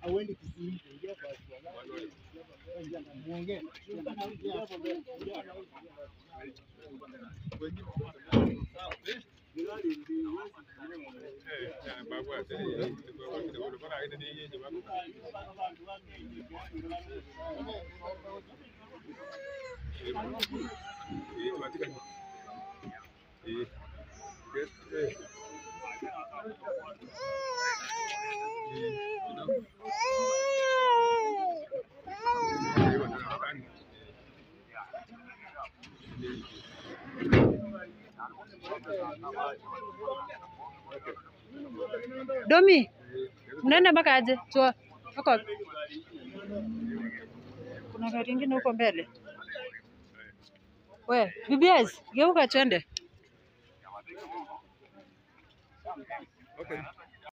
Hauendi Kisii. Muongee. Domi, mnaenda mpaka aje? Chua. Huko. Kuna gari ingine huko mbele. We, BBS, geuka twende. Okay.